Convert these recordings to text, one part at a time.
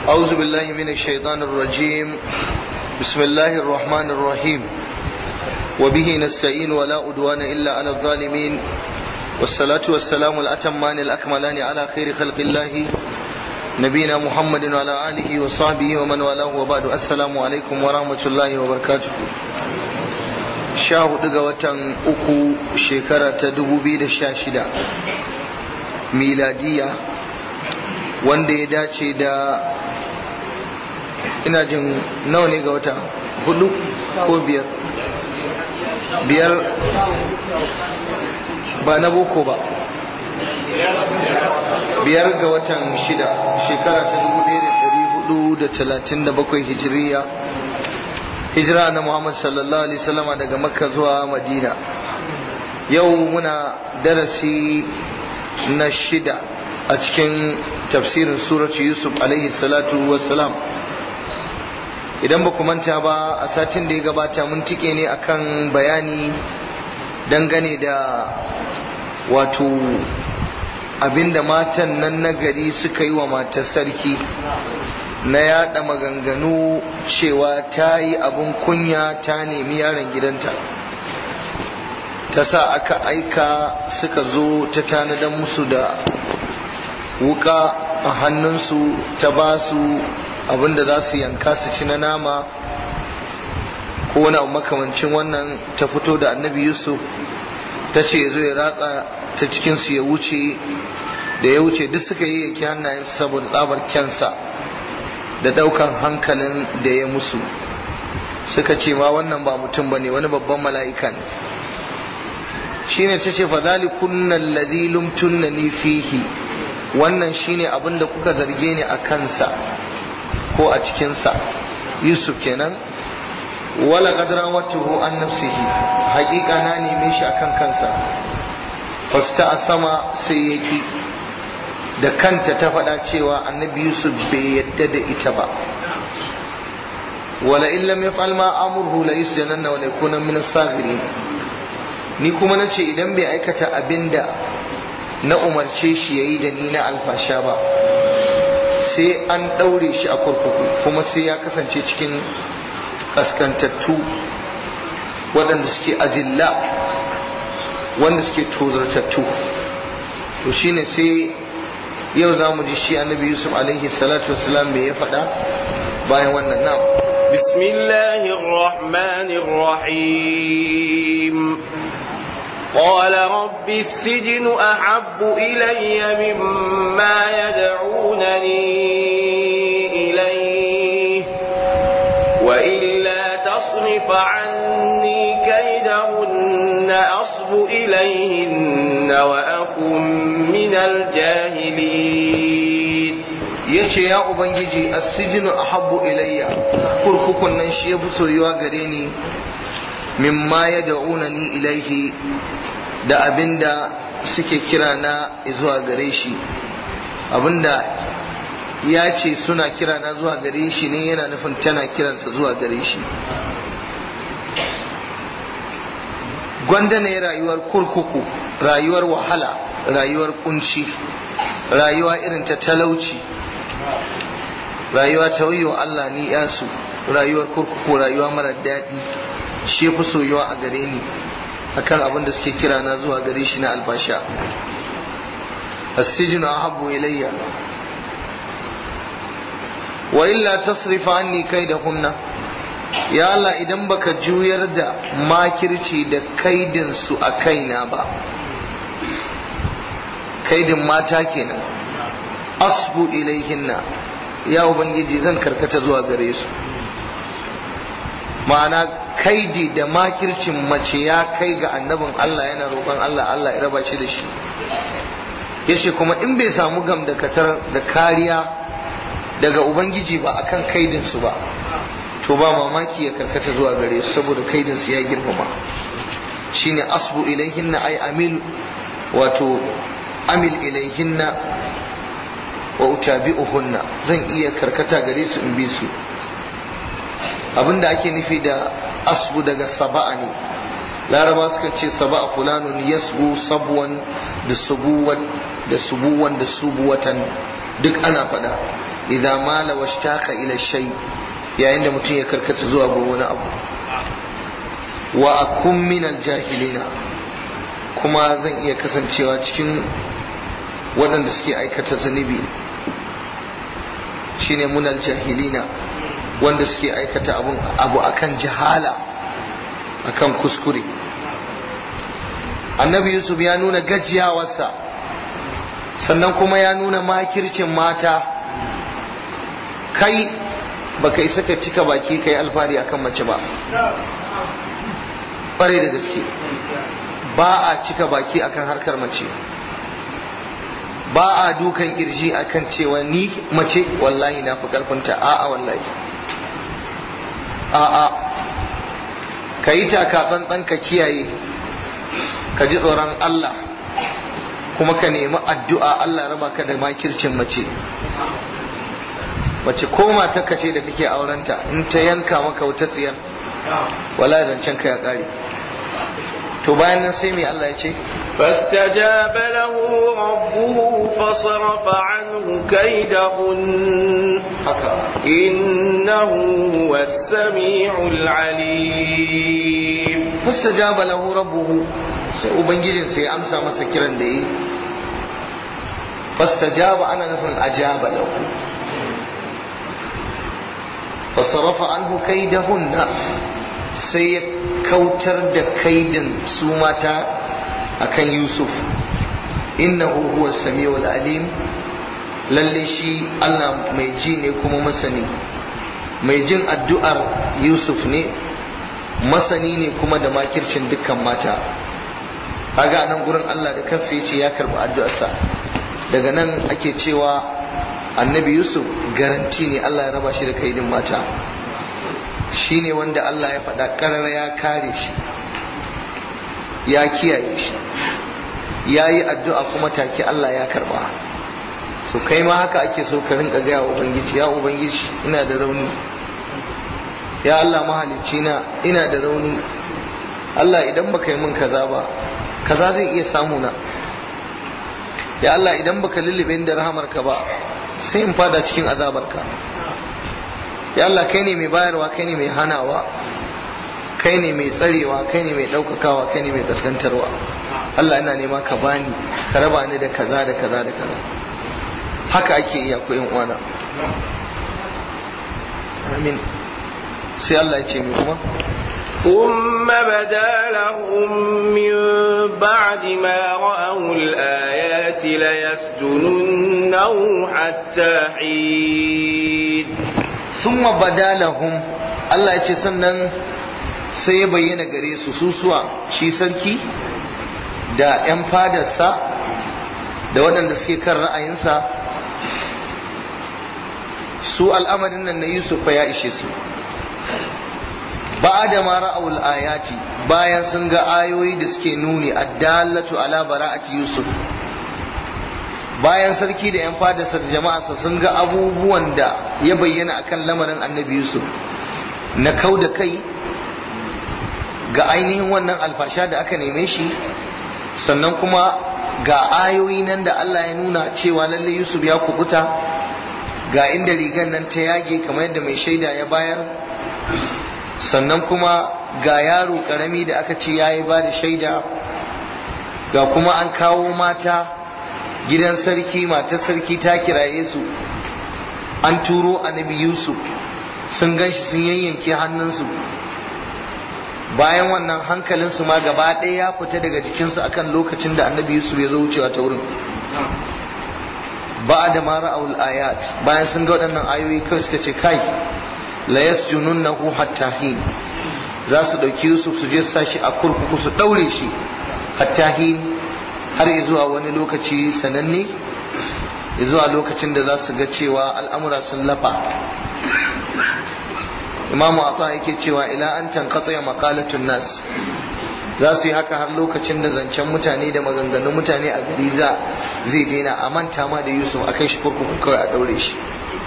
أعوذ بالله من الشيطان الرجيم بسم الله الرحمن الرحيم وبه نستعين ولا أدوان إلا على الظالمين والصلاة والسلام الأتمان الأكملان على خير خلق الله نبينا محمد وعلى آله وصحبه ومن والاه وبعد السلام عليكم ورحمة الله وبركاته sha hudu ga watan uku shekara ta dubu biyu da sha shida miladiya wanda ya dace da ina jin nawa ne ga wata hudu ko biyar biyar ba na boko ba biyar ga watan shida shekara ta dubu ɗaya da ɗari hudu da talatin da bakwai hijiriya hijira na Muhammad sallallahu alaihi wasallama daga Makka zuwa Madina yau muna darasi na shida a cikin tafsirin suratu Yusuf alaihi salatu wassalam idan ba ku manta ba a satin da ya gabata mun tike ne akan bayani dangane da wato abinda matan nan na gari suka yi wa matar sarki na yada maganganu cewa ta yi abin kunya ta nemi yaron gidanta ta sa aka aika suka zo ta tanadan musu da wuka a hannunsu ta ba su abinda za su yanka su ci na nama ko wani abu makamancin wannan ta fito da annabi yusuf ta ce zo ya ratsa ta cikinsu ya wuce da ya wuce duk suka yi yake hannayen saboda tsabar kyansa da daukan hankalin da ya musu suka ce ma wannan ba mutum bane wani babban mala'ika ne shine ta ce fadhali kunna alladhi lumtunnani fihi wannan shine abin da kuka zarge ni a kansa ko a cikinsa yusuf kenan wala qadra watuhu an nafsihi haƙiƙa na neme shi akan kansa fasta a sama sai yaki da kanta ta faɗa cewa annabi yusuf bai yadda da ita ba wala illam yaf'al ma amurhu la yusjananna wa yakuna min as-saghirin ni kuma nace idan bai aikata abinda na umarce shi yayi da ni na alfasha ba sai an daure shi a kurkuku kuma sai ya kasance cikin kaskantattu waɗanda suke azilla wanda suke tozartattu to shine sai yau za mu ji shi annabi yusuf alaihi salatu wasalam me ya faɗa bayan wannan nam bismillahir rahmanir rahim قال رب السجن أحب إلي مما يدعونني إليه وإلا تصرف عني كيدهن أصب إليهن وأكن من الجاهلين yace ya ubangiji as-sijnu ahabbu ilayya kurkukun nan shi yafi soyuwa gare ni mimma yad'unani ilaihi da abinda suke kira na zuwa gare shi abinda ya ce suna kira na zuwa gare shi ne yana nufin tana kiransa zuwa gare shi gwanda ne rayuwar kurkuku rayuwar wahala rayuwar kunci rayuwa irin ta talauci rayuwa ta wa Allah ni yasu rayuwar kurkuku rayuwa mara daɗi shi fi soyuwa a gare ni akan abin da suke kira na zuwa gare shi na albasha as-sijnu ahabbu ilayya wa illa tasrifa anni kaidahunna ya Allah idan baka juyar da makirci da kaidin su a kaina ba kaidin mata kenan asbu ilaihinna ya ubangiji zan karkata zuwa gare su ma'ana kaidi da makircin mace ya kai ga annabin Allah yana roƙon Allah Allah ya raba shi da shi yace kuma in bai samu gam da katar da kariya daga ubangiji ba akan kaidin su ba to ba mamaki ya karkata zuwa gare su saboda kaidin su ya girmama shine asbu ilaihinna ay amil wato amil ilaihinna wa utabi'uhunna zan iya karkata gare su in bi su abinda ake nufi da asbu daga saba'a ne laraba suka ce saba'a fulanun yasbu sabwan da subuwan da subuwan da subuwatan duk ana faɗa idza mala washtaka ila shay yayin da mutum ya karkata zuwa ga wani abu wa akun min aljahilina kuma zan iya kasancewa cikin waɗanda suke aikata zunubi shine munal jahilina wanda suke aikata abun abu akan jahala akan kuskure annabi yusuf ya nuna gajiyawarsa sannan kuma ya nuna makircin mata kai baka isa ka cika baki kai alfari akan mace ba ƙwarai da gaske ba a cika baki akan harkar mace ba a dukan kirji akan cewa ni mace wallahi na fi karfinta a'a wallahi a'a ka yi taka tsantsan ka kiyaye ka ji tsoron Allah kuma ka nemi addu'a Allah raba ka da makircin mace mace ko matarka ce da kake aurenta in ta yanka maka wuta tsiyar wala zancen ka ya kare to bayan nan sai mai Allah ya ce فاستجاب له ربه فصرف عنه كيدهن haka إنه هو السميع العليم fastajaba lahu rabbuhu sai ubangijin sai ya amsa masa kiran da yi fastajaba ana nufin ajaba lahu fasarafa anhu kaidahunna sai ya kautar da kaidin su mata akan yusuf innahu huwa samiul alim lalle shi Allah mai ji ne kuma masani mai jin addu'ar yusuf ne masani ne kuma da makircin dukkan mata kaga nan gurin Allah da kansa yace ya karbi addu'arsa daga nan ake cewa annabi yusuf garanti ne Allah ya raba shi da kaidin mata shine wanda Allah ya faɗa ƙarar ya kare shi ya kiyaye shi ya yi addu'a kuma take Allah ya karba so kai ma haka ake so ka rinka gaya wa ubangiji ya ubangiji ina da rauni ya Allah mahalicci na ina da rauni Allah idan baka yi min kaza ba kaza zai iya samu na ya Allah idan baka lullube da rahamarka ba sai in fada cikin azabarka ya Allah kai ne mai bayarwa kai ne mai hanawa kai ne mai tsarewa kai ne mai ɗaukakawa kai ne mai gaskantarwa Allah ina nema ka bani ka raba ni da kaza da kaza da kaza haka ake iya ko yan uwana amin sai Allah ya ce mai kuma ثم بدا لهم من بعد ما رأوا الآيات ليسجننه حتى حين ثم بدا لهم Allah ya ce sannan sai ya bayyana gare su susuwa shi sarki da 'yan fadarsa da waɗanda suke kan ra'ayinsa su al'amarin nan na Yusuf fa ya ishe su ba da ma ra'awul ayati bayan sun ga ayoyi da suke nuni addallatu ala bara'ati Yusuf bayan sarki da 'yan fadarsa da jama'arsa sun ga abubuwan da ya bayyana akan lamarin annabi Yusuf na kau da kai ga ainihin wannan alfasha da aka neme shi sannan kuma ga ayoyi nan da Allah ya nuna cewa lalle Yusuf ya kubuta ga inda rigan nan ta yage kamar yadda mai shaida ya bayar sannan kuma ga yaro karami da aka ce ya yi ba da shaida ga kuma an kawo mata gidan sarki matar sarki ta kiraye su an turo annabi Yusuf sun gan shi sun yayyanke hannunsu bayan wannan hankalinsu ma gaba ɗaya ya fita daga jikinsu akan lokacin da annabi yusuf ya zo wucewa ta wurin ba da mara awul ayat bayan sun ga waɗannan ayoyi kawai suka ce kai la yasjununnahu hatta hin za su ɗauki yusuf su je su shi a kurkuku su ɗaure shi hatta hin har zuwa wani lokaci sananne zuwa lokacin da za su ga cewa al'amura sun lafa imamu ata yake cewa ila an tanqata maqalatun nas za su yi haka har lokacin da zancen mutane da maganganun mutane a gari za zai daina a manta ma da yusuf a kai shi kurkuku kawai a daure shi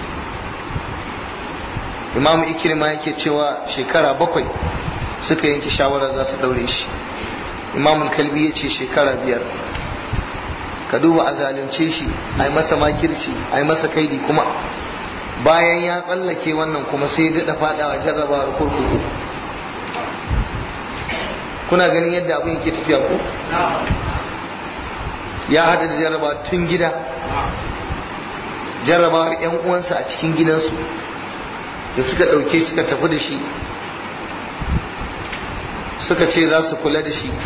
imamu ikirma yake cewa shekara bakwai suka yanke shawarar za su daure shi imamu kalbi ya ce shekara biyar ka duba a zalunce shi a yi masa makirci a yi masa kaidi kuma bayan ya tsallake wannan kuma sai ya daɗa faɗawa jarrabawar kurkuku kuna ganin yadda abin yake tafiya ko ya haɗa da jarraba tun gida jarrabawar 'yan uwansa a cikin gidansu da suka ɗauke suka tafi da shi suka ce za su kula da shi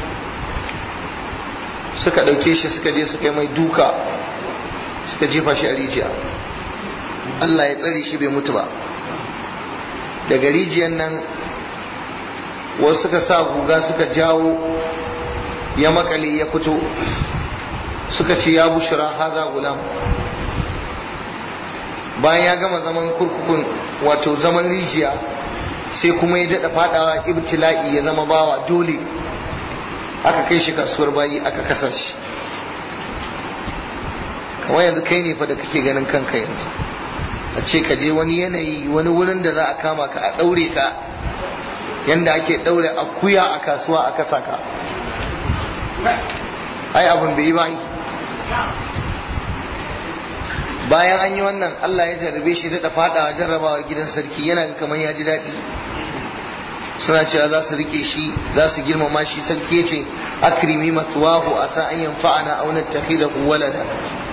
suka ɗauke shi suka je suka yi mai duka suka jefa shi a rijiya Allah ya tsare shi bai mutu ba daga rijiyar nan wasu suka sa guga suka jawo ya makale ya fito suka ce ya bushira haza gulam bayan ya gama zaman kurkukun wato zaman rijiya sai kuma ya daɗa fadawa ibtila'i ya zama bawa dole aka kai shi kasuwar bayi aka kasa shi kamar yanzu kai ne fa da kake ganin kanka yanzu a ce ka je wani yanayi wani wurin da za a kama ka a ɗaure ka yanda ake ɗaure akuya a kasuwa a kasa ka ai abin bai yi ba bayan an yi wannan Allah ya jarrabe shi daɗa faɗawa jarrabawa gidan sarki yana kamar ya ji daɗi suna cewa za su rike shi za su girmama shi sarki ya ce akrimi matsuwahu a sa an yanfa'ana aw nattakhidahu walada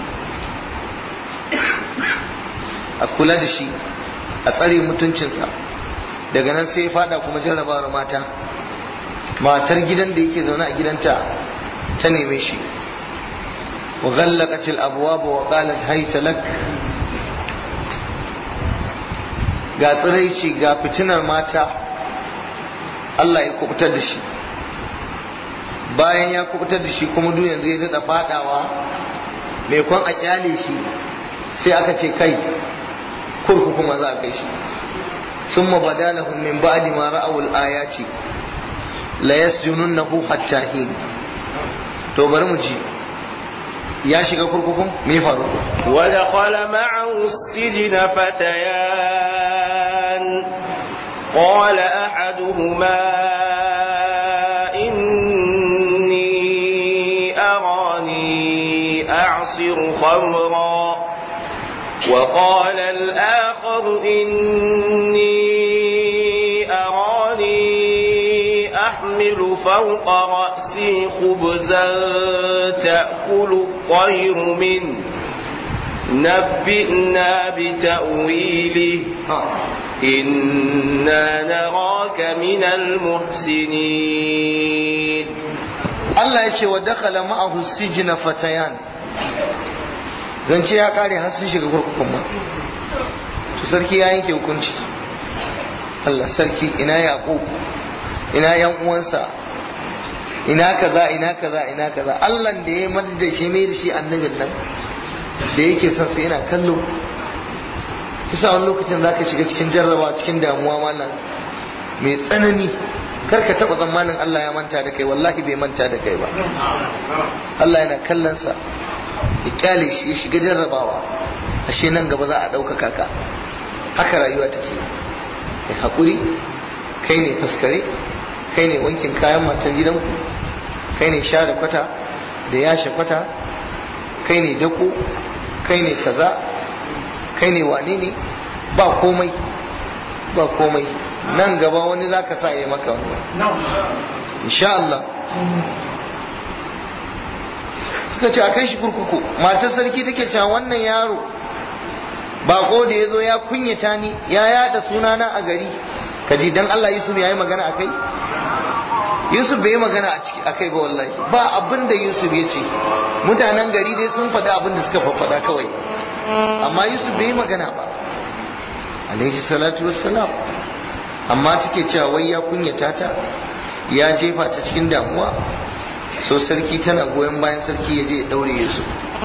a kula da shi a tsare mutuncinsa daga nan sai ya fada kuma jarrabawar mata matar gidan da yake zaune a gidanta ta neme shi wa ghallaqat al-abwab wa qalat hayta lak ga tsiraici ga fitinar mata Allah ya kubutar da shi bayan ya kubutar da shi kuma duk yanzu ya daɗa fadawa mai kwan a kyale shi sai aka ce kai kurkuku ma za a kai shi sun mabada lahum min ba'di ma ra'awul ayati la yasjununnahu hatta hin to bari mu ji ya shiga kurkukun me faru wa dakhala ma'ahu as-sijna fatayan qala ahaduhuma inni arani a'siru khamra وقال الآخر إني أراني أحمل فوق رأسي خبزا تأكل الطير منه نبئنا بتأويله إنا نراك من المحسنين الله يقول ودخل معه السجن فتيان zance ya kare har sun shiga kurkukun ma to sarki ya yanke hukunci Allah sarki ina yaƙo ina yan uwansa ina kaza ina kaza ina kaza Allah da ya madda shi mai da shi annabin nan da yake son sa yana kallo kisa wani lokacin zaka shiga cikin jarraba cikin damuwa mallam mai tsanani kar ka taba tsammanin Allah ya manta da kai wallahi bai manta da kai ba Allah yana kallon sa ya kyale shi ya shiga jarrabawa ashe nan gaba za a ɗaukaka ka haka rayuwa take kai haƙuri kai ne faskare kai ne wankin kayan matan gidanku kai ne share kwata da yashe kwata kai ne dako kai ne kaza kai ne wane ne ba komai ba komai nan gaba wani za ka sa ya maka wannan insha Allah suka ce a kai shi kurkuku matar sarki take cewa wannan yaro bako da ya zo ya kunyata ni ya yada sunana a gari kaji dan Allah Yusuf ya yi magana a kai Yusuf bai yi magana a kai ba wallahi ba abin da Yusuf ya ce mutanen gari dai sun faɗi abin da suka faɗa kawai amma Yusuf bai yi magana ba alaihi salatu wassalam amma take cewa wai ya kunyata ta ya jefa ta cikin damuwa so sarki tana goyon bayan sarki ya je ya daure Yusuf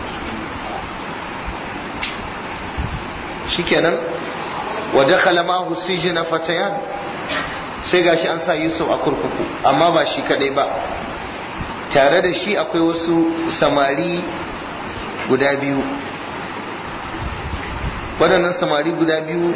shikenan wa dakhala ma'ahu sijna fatayan sai gashi an sa Yusuf a kurkuku amma ba shi kadai ba tare da shi akwai wasu samari guda biyu waɗannan samari guda biyu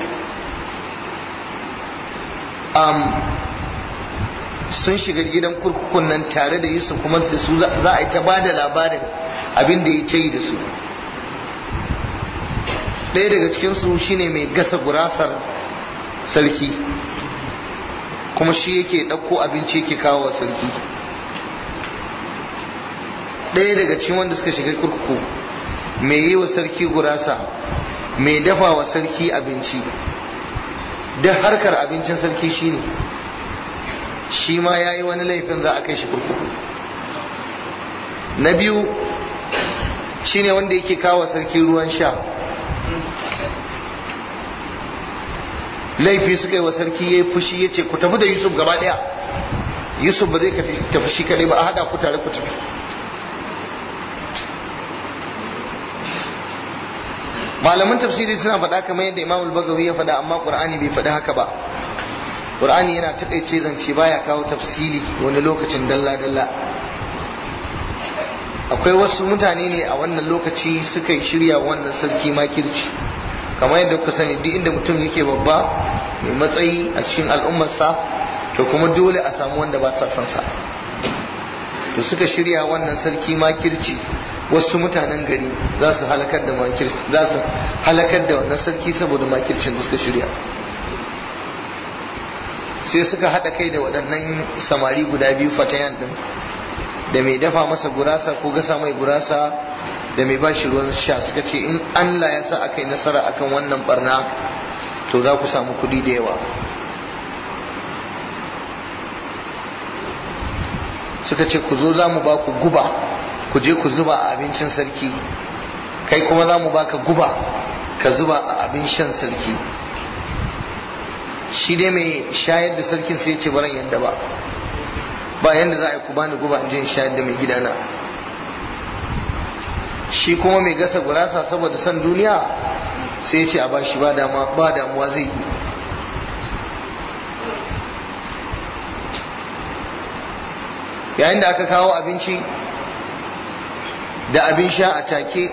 um, sun shiga gidan kurkukun nan tare da Yusuf kuma da su za a yi ta bada labarin abin da ya ce da su ɗaya daga cikinsu shine mai gasa gurasar sarki kuma shi yake ɗauko abinci yake kawo wa sarki ɗaya daga cikin wanda suka shiga kurkuku mai yi wa sarki gurasa mai dafa wa sarki abinci duk harkar abincin sarki shine shi ma ya yi wani laifin za a kai shi kurkuku na biyu shine wanda yake kawo sarki ruwan sha laifi suka yi wa sarki ya yi fushi ya ce ku tafi da yusuf gaba daya yusuf ba zai ka tafi shi kadai ba a hada ku tare ku tafi malaman tafsiri suna faɗa kamar yadda imam al-bagawi ya faɗa amma qur'ani bai faɗi haka ba qur'ani yana takaice zance baya kawo tafsiri wani lokacin dalla dalla akwai wasu mutane ne a wannan lokaci suka yi shirya wannan sarki makirci kamar yadda kuka sani duk inda mutum yake babba mai matsayi a cikin al'ummarsa to kuma dole a samu wanda ba sa son sa to suka shirya wannan sarki makirci wasu mutanen gari za su halakar da makirci za su halakar da wannan sarki saboda makircin da suka shirya sai suka haɗa kai da waɗannan samari guda biyu fatayan ɗin da mai dafa masa gurasa ko gasa mai gurasa da mai bashi ruwan sha suka ce in Allah ya sa aka yi nasara akan wannan barna to za ku samu kuɗi da yawa suka ce ku zo za mu ba ku guba ku je ku zuba a abincin sarki kai kuma za mu baka guba ka zuba a abin shan sarki shi dai mai shayar da sarkin sai ya ce baran yadda ba ba yadda za a yi ku bani guba in je in shayar da mai gidana shi kuma mai gasa gurasa saboda son duniya sai ya ce a bashi ba damuwa zai yi yayin da aka kawo abinci da abin sha a take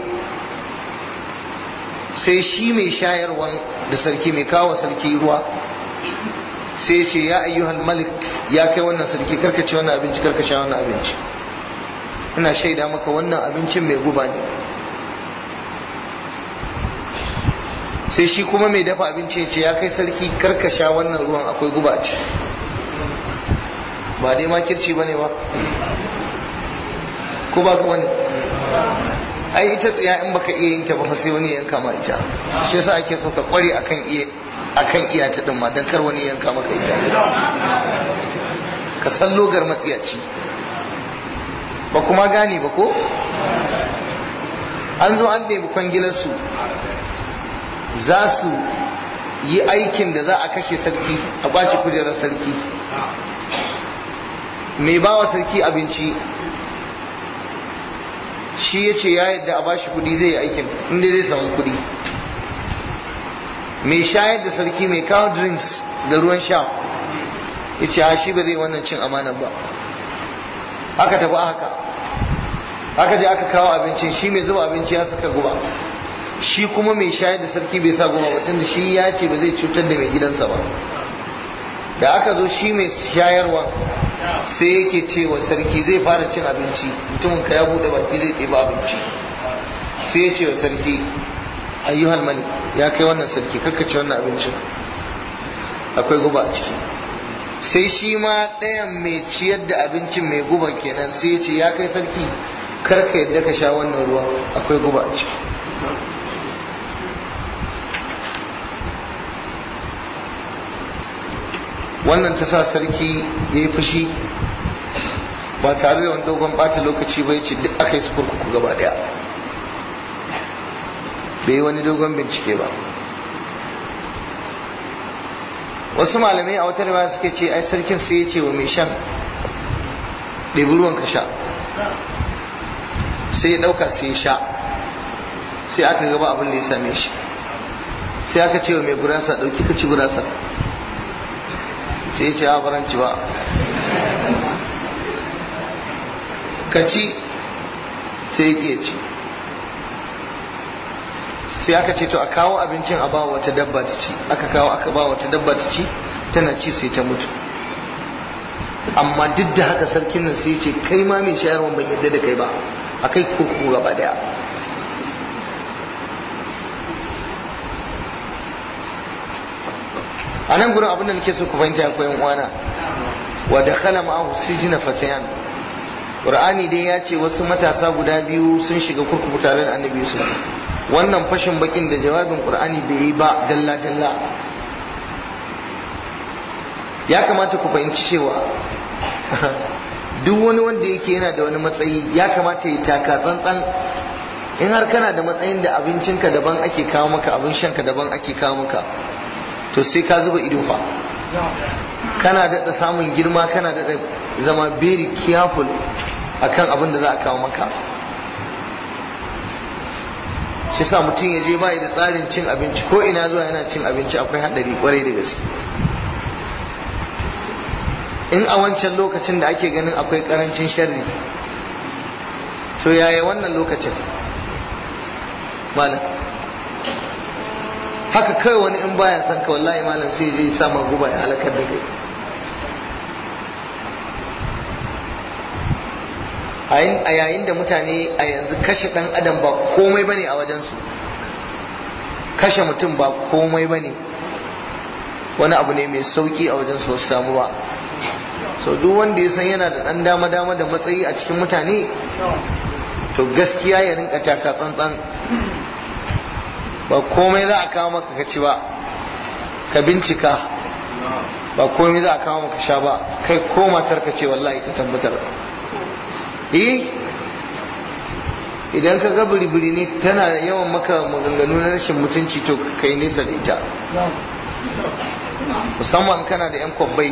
sai shi mai shayarwan da sarki mai kawo sarki ruwa sai ce ya ayyuhal malik ya kai wannan sarki karkace wannan abinci karkasha wannan abinci ina shaida maka wannan abincin mai guba ne sai shi kuma mai dafa abinci ya ce ya kai sarki karkasha wannan ruwan akwai guba a ciki ba dai makirci ba ne ba ko ba ka wani ai ita tsaya in baka iya yin ta ba sai wani yanka ma ita shi yasa ake so ka kware akan iya akan iya ta din ma dan kar wani yanka maka ita ka san logar matsiyaci ba kuma gane ba ko an zo an ɗebi kwangilarsu za su yi aikin da za a kashe sarki a ɓaci kujerar sarki mai ba wa sarki abinci shi ya ce ya yadda a bashi kudi zai yi aikin inda zai samu kudi mai shayar da sarki mai kawo drinks da ruwan sha ya ce shi ba zai wannan cin amanan ba aka tafi haka aka je aka kawo abincin shi mai zuba abinci ya saka guba shi kuma mai shayar da sarki bai sa guba ba tunda shi ya ce ba zai cutar da mai gidansa ba da aka zo shi mai shayarwa sai yake ce wa sarki zai fara cin abinci mutumin ka ya bude baki zai ɗeba abinci sai ya ce wa sarki ayyuhal malik ya kai wannan sarki kakkace wannan abincin akwai guba a ciki sai shi ma ɗayan mai ciyar da abincin mai guba kenan sai ya ce ya kai sarki karka yadda ka sha wannan ruwa akwai guba a ciki wannan ta sa sarki ya yi fushi ba tare da wani dogon ɓata lokaci ba ya ce duk aka yi su kurkuku gaba daya bai yi wani dogon bincike ba wasu malamai a wata riwaya suke ce ai sarkin sai ya ce wa mai shan ɗebi ruwan ka sha sai ya ɗauka sai ya sha sai aka gaba abin da ya same shi sai aka ce wa mai gurasa ɗauki ka ci gurasa sai ya ce a baranci ba ka ci sai ya ƙi ci sai aka ce to a kawo abincin a ba wata dabba ta ci aka kawo aka ba wata dabba ta ci tana ci sai ta mutu amma duk da haka sarkin nan sai ce kai ma mai shayarwa ban yadda da kai ba a kai kurkuku gaba daya a nan gurin abin da nake so ku fahimta akwai yan uwana wa dakhala ma'ahu sijina fatayan qur'ani dai ya ce wasu matasa guda biyu sun shiga kurkuku tare da annabi yusuf wannan fashin bakin da jawabin qur'ani bai yi ba dalla dalla ya kamata ku fahimci cewa duk wani wanda yake yana da wani matsayi ya kamata ya taka tsantsan in har kana da matsayin da abincinka daban ake kawo maka abin shanka daban ake kawo maka to sai ka zuba ido fa kana daɗa samun girma kana daɗa zama very careful akan abin da za a kawo maka shi sa mutum ya je bai da tsarin cin abinci ko ina zuwa yana cin abinci akwai haɗari kwarai da gaske in a wancan lokacin da ake ganin akwai karancin sharri to yaya wannan lokacin malam haka kai wani in baya son ka wallahi malam sai zai sama guba ya halakar da kai a yayin da mutane a yanzu kashe dan adam ba komai bane a wajensu kashe mutum ba komai bane wani abu ne mai sauki a wajensu wasu samu ba so duk wanda ya san yana da dan dama dama da matsayi a cikin mutane to gaskiya ya rinka taka tsantsan ba komai za a kawo maka kaci ba ka bincika ba komai za a kawo maka sha ba kai ko matar ka ce wallahi ka tabbatar eh idan ka ga biri ne tana yawan maka maganganu na rashin mutunci to kai nesa da ita musamman kana da 'yan kwabbai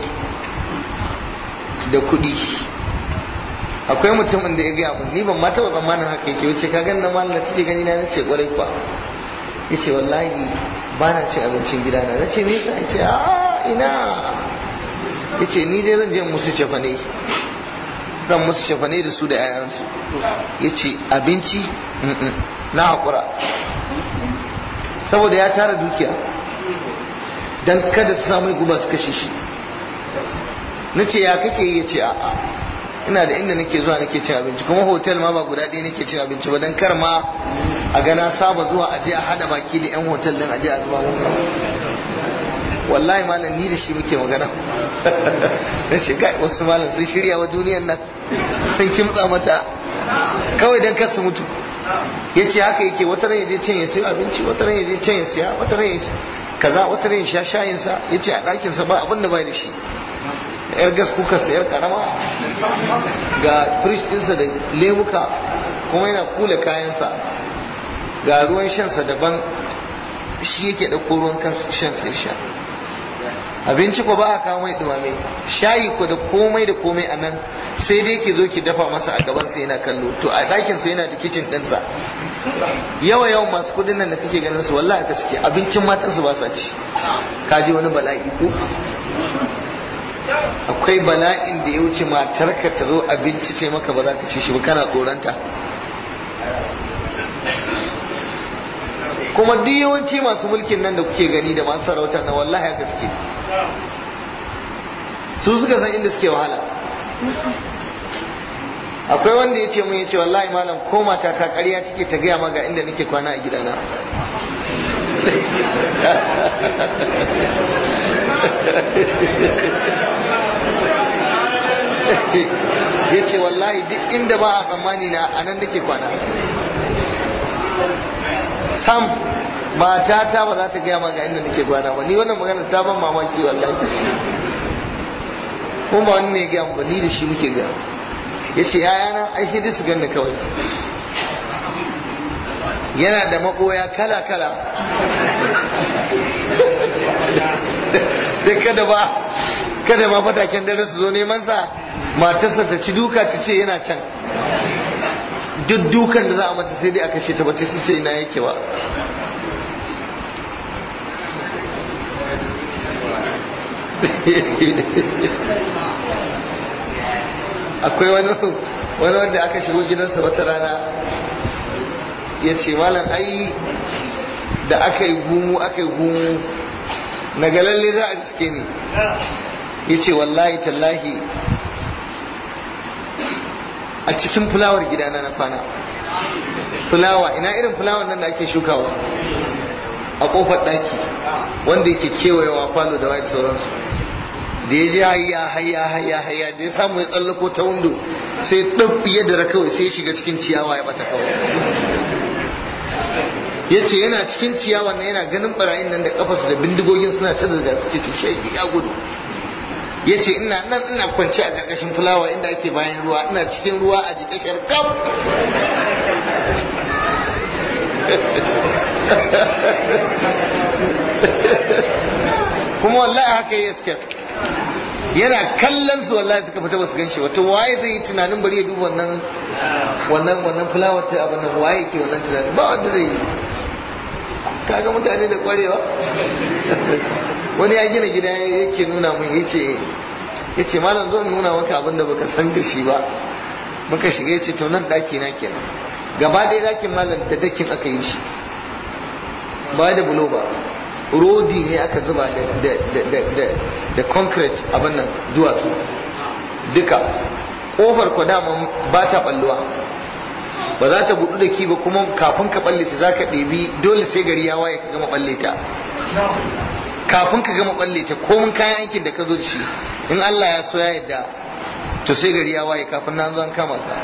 da kuɗi akwai mutumin da ya gaya mun ni ban ma taɓa tsammanin haka yake wuce ka gan na malam da kake gani na nace kwarai kwa yace wallahi ba na cin abincin gida na nace me yasa yace a ina yace ni dai zan je musu cefane zan musu cefane da su da 'ya'yansu yace abinci na haƙura saboda ya tara dukiya dan kada su samu guba su kashe shi na ce ya kake yi ya ce a'a ina da inda nake zuwa nake cin abinci kuma hotel ma ba guda ɗaya nake cin abinci ba dan kar ma a gana saba zuwa aje a hada baki da yan hotel din aje a zuba musu wallahi malam ni da shi muke magana na ce kai wasu malam sun shirya wa duniyan nan sun kimtsa mata kawai dan kar su mutu ya ce haka yake wata ran yaje can ya sayo abinci wata ran yaje can ya siya wata ran kaza wata ran ya sha shayinsa ya ce a ɗakinsa ba abin da bai da shi yar gas kuka sayar karama ga fridge ɗinsa da lemuka kuma yana kula kayansa ga ruwan shansa daban shi yake ɗauko ruwan shansa ya sha abinci ko ba a kawo mai dumame shayi ko da komai da komai a nan sai dai ki zo ki dafa masa a gaban sa yana kallo to a ɗakin sa yana da kicin ɗinsa yawa yawan masu kudin nan da kake ganin su wallahi haka suke abincin matansu ba sa ci kaji wani bala'i ko akwai bala'in da ya wuce matarka ta zo abinci ce maka ba za ka ci shi ba kana tsoronta kuma duk yawanci masu mulkin nan da kuke gani da masu sarauta na wallahi haka suke su suka san inda suke wahala akwai wanda ya ce mun ya ce wallahi malam ko mata ta ƙarya take ta gaya maga inda nake kwana a gidana ya ce wallahi duk inda ba a tsammani na a nan nake kwana sam mata ta ba za ta gaya maka inda nake kwana ba ni wannan magana ta ban mamaki wallahi kuma ba wani ne gaya ba ni da shi muke gaya ya ce yayana ai hidi su ganni kawai yana da maboya kala kala da kada ba kada ma fataken dare su zo neman sa matarsa ta ci duka ta ce yana can duk dukan da za a mata sai dai a kashe ta bata sai ina yake ba akwai wani wani wanda aka shigo gidansa wata rana ya ce malam ai da aka yi gumu aka yi gumu na lalle za a riske ni ya ce wallahi tallahi a cikin fulawar gidana na kwana fulawa ina irin fulawar nan da ake shukawa a kofar daki wanda yake kewayewa falo da white sauransu da ya je hayya hayya hayya hayya da ya samu ya tsallako ta windo sai ɗan ya dara kawai sai ya shiga cikin ciyawa ya bata kawai ya ce yana cikin ciyawa na yana ganin barayin nan da kafarsu da bindigogin suna ta zirga suke ce shege ya gudu ya ce ina nan ina kwanci a ƙarƙashin fulawa inda ake bayan ruwa ina cikin ruwa a jikin sharkam kuma wallahi haka ya iske yana kallon su wallahi suka fita basu ganshi wato waye zai yi tunanin bari ya duba wannan wannan wannan fulawar ta abin nan waye ke wannan tunanin ba wanda zai yi kaga mutane da kwarewa wani ya gina gida yake nuna mun yace yace malam zo nuna maka abin da baka san da shi ba muka shiga yace to nan daki na kenan gaba ɗaya dakin malam da dakin aka yi shi ba da bulo ba rodi ne aka zuba da concrete abin nan duwatsu duka kofar ku dama ba ta balluwa ba za ta budu da ki ba kuma kafin ka balle ta zaka ɗebi dole sai gari ya waye ka gama balle ta kafin ka gama balle ta komin kayan aikin da ka zo da shi in Allah ya so ya yadda to sai gari ya waye kafin na zo an kama ka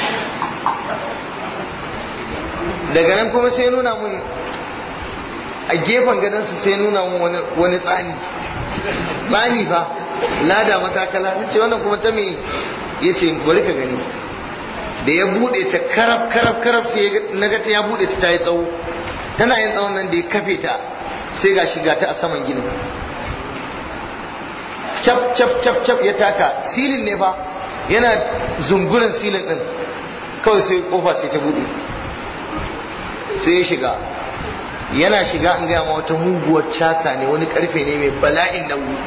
daga nan kuma sai nuna mun a gefen gadonsa sai nuna mun wani tsani tsani fa lada matakala na ce wannan kuma ta me ya ce bari ka gani da ya bude ta karab karab karab sai na ga ta ya bude ta ta yi tsawo tana yin tsawon nan da ya kafe ta sai ga shiga ta a saman ginin cap cap cap cap ya taka silin ne fa yana zungurin silin din kawai sai kofa sai ta bude sai ya shiga yana shiga an gaya ma wata muguwar caka ne wani karfe ne mai bala'in nauyi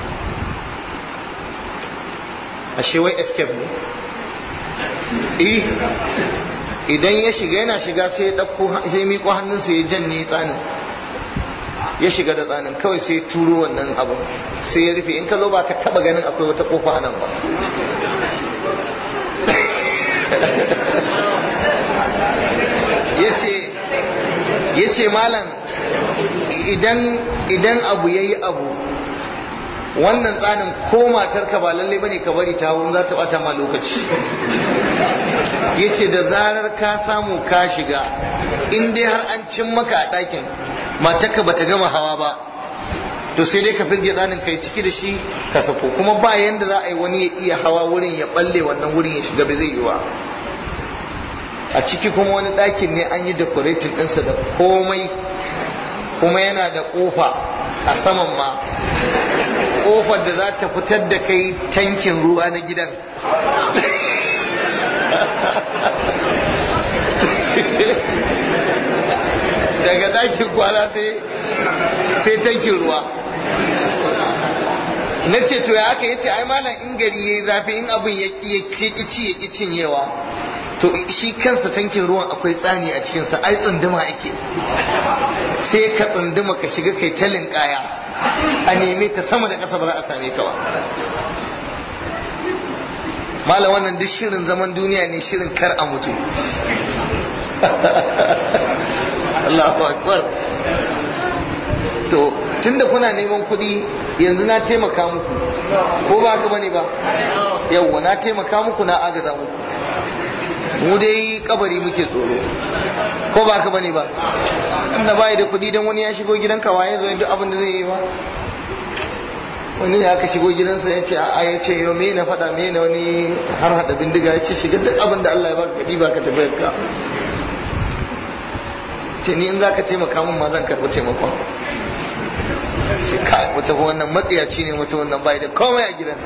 ashe wai escape ne eh idan ya shiga yana shiga sai ya ɗauko sai ya miƙo hannunsa ya janye tsanin ya shiga da tsanin kawai sai ya turo wannan abu sai ya rufe in ka zo ba ka taba ganin akwai wata kofa a nan ba ya ce malam idan abu ya yi abu wannan tsanin ko matarka ba lalle bane ka bari ta za ta bata ma lokaci ya ce da zarar ka samu ka shiga in dai har an cin maka a ɗakin matarka ba ta gama hawa ba to sai dai ka firge tsanin kai ciki da shi ka sako kuma ba yanda za a yi wani ya iya hawa wurin ya balle wannan wurin ya shiga bai zai yi wa a ciki kuma wani ɗakin ne an yi decorating ɗinsa da komai kuma yana da ƙofa a saman ma ƙofar da za ta fitar da kai tankin ruwa na gidan daga ɗakin kwana sai tankin ruwa na ce to ya aka yace ai malam in gari yayi zafi in abin ya ki ci ya ki cinyewa to shi kansa tankin ruwan akwai tsani a cikinsa ai tsunduma ake sai ka tsunduma ka shiga kai talin kaya a neme ka sama da ƙasa ba za a same ka ba malam wannan duk shirin zaman duniya ne shirin kar a mutu Allahu akbar to tunda kuna neman kuɗi yanzu na taimaka muku ko ba ka bane ba yawwa na taimaka muku na agaza muku mu dai kabari muke tsoro ko ba ka bane ba inda bai da kuɗi dan wani ya shigo gidanka waye zo duk abin da zai yi ba wani ya aka shigo gidansa ya ce a ya ce yau me na faɗa me na wani har hada bindiga ya ce shiga duk abin da Allah ya baka kaɗi ba ka tafi ka ce ni in za ka taimaka min ma zan karɓi taimakon ce kai mutum wannan matsiyaci ne mutum wannan bai da komai a gidan